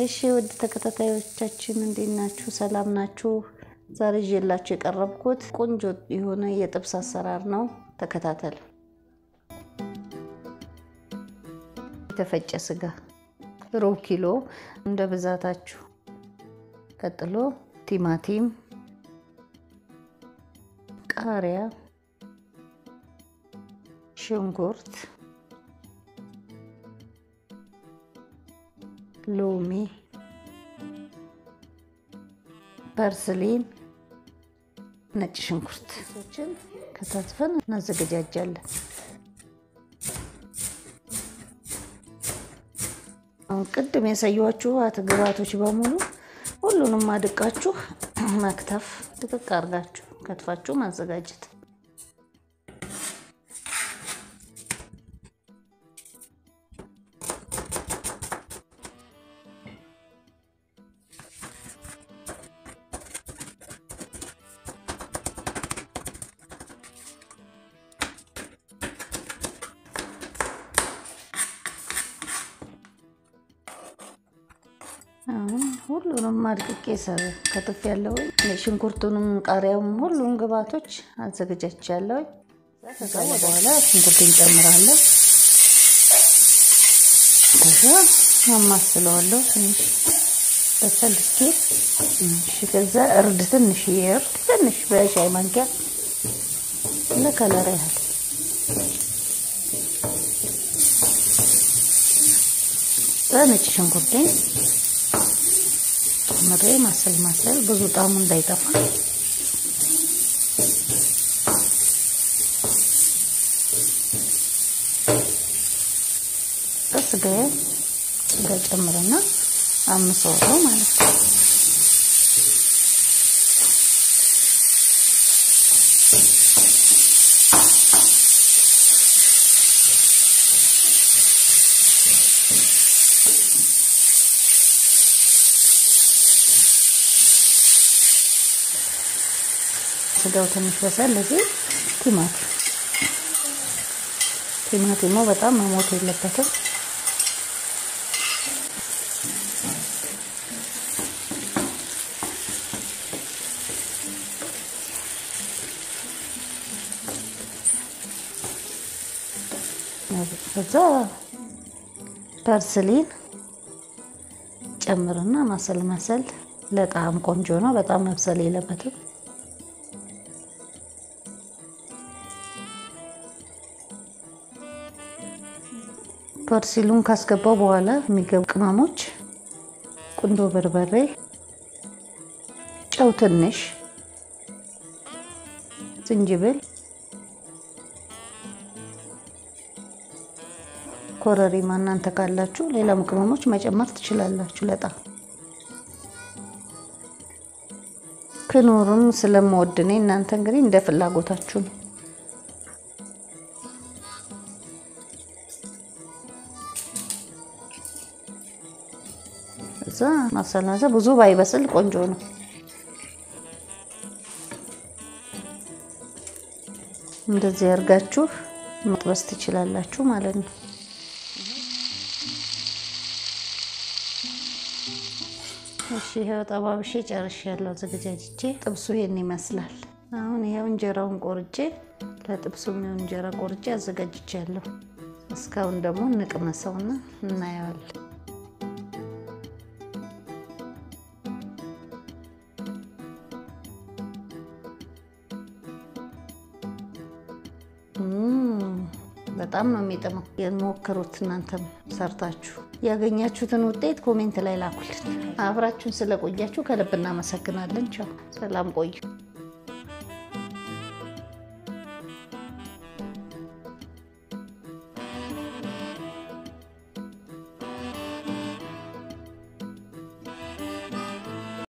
እሺ ውድ ተከታታዮቻችን እንዴት ናችሁ? ሰላም ናችሁ? ዛሬ ይዤላችሁ የቀረብኩት ቆንጆ የሆነ የጥብስ አሰራር ነው። ተከታተሉ። የተፈጨ ስጋ ሩብ ኪሎ እንደ ብዛታችሁ። ቀጥሎ ቲማቲም፣ ቃሪያ፣ ሽንኩርት ሎሚ፣ ፐርስሊን፣ ነጭ ሽንኩርት ሶችን ከታትፈን እናዘገጃጃለን። አሁን ቅድም ያሳየኋችሁ ግብአቶች በሙሉ ሁሉንም አድቃችሁ መክተፍ፣ ድቅቅ አድርጋችሁ ከትፋችሁ ማዘጋጀት አሁን ሁሉንም አድቅቄ ከትፍ ያለው ሽንኩርቱንም ቃሪያውም ሁሉም ግብአቶች አዘገጃጅቻለሁ። ከዛ በኋላ ሽንኩርቱን ጨምራለሁ። ከዛ አማስለዋለሁ ትንሽ በሰል እስኪል። ከዛ እርድ ትንሽ የእርድ ትንሽ በሻይ ማንኪያ ለከለር ያህል በነጭ ሽንኩርቴን ጨምሬ ማሰል ማሰል ብዙ ጣዕሙ እንዳይጠፋ ስጋዬ ስጋ ጨምርና አምሰዋለሁ ማለት ነው። ስጋው ትንሽ በሰል እዚህ ቲማቲም ቲማቲሙ በጣም መሞት የለበትም። ከዛ ፐርስሊን ጨምርና ማሰል ማሰል ለጣዕም ቆንጆ ነው። በጣም መብሰል የለበትም። ፐርሲሉን ካስገባው በኋላ የሚገቡ ቅመሞች ቁንዶ በርበሬ፣ ጨው ትንሽ፣ ዝንጅብል፣ ኮረሪማ እናንተ ካላችሁ ሌላም ቅመሞች መጨመር ትችላላችሁ። ለጣም ክኖሩን ስለምወድ እኔ እናንተ እንግዲህ እንደ ፍላጎታችሁ ነው። እዛ ማሰላሰ ብዙ ባይበስል ቆንጆ ነው። እንደዚህ አድርጋችሁ መጥበስ ትችላላችሁ ማለት ነው። እሺ ይሄው ጠባብሼ ጨርሻለሁ አዘገጃጅቼ። ጥብሱ ይሄን ይመስላል። አሁን ይሄው እንጀራውን ቆርጬ ለጥብሱ የሚሆን እንጀራ ቆርጬ አዘጋጅቻለሁ። እስካሁን ደግሞ እንቅመሰውና እናየዋለን። በጣም ነው የሚጥመው። የሞክሩት እናንተም ሰርታችሁ ያገኛችሁትን ውጤት ኮሜንት ላይ ላኩልን። አብራችሁን ስለቆያችሁ ከልብ እናመሰግናለን። ቻው፣ ሰላም ቆዩ።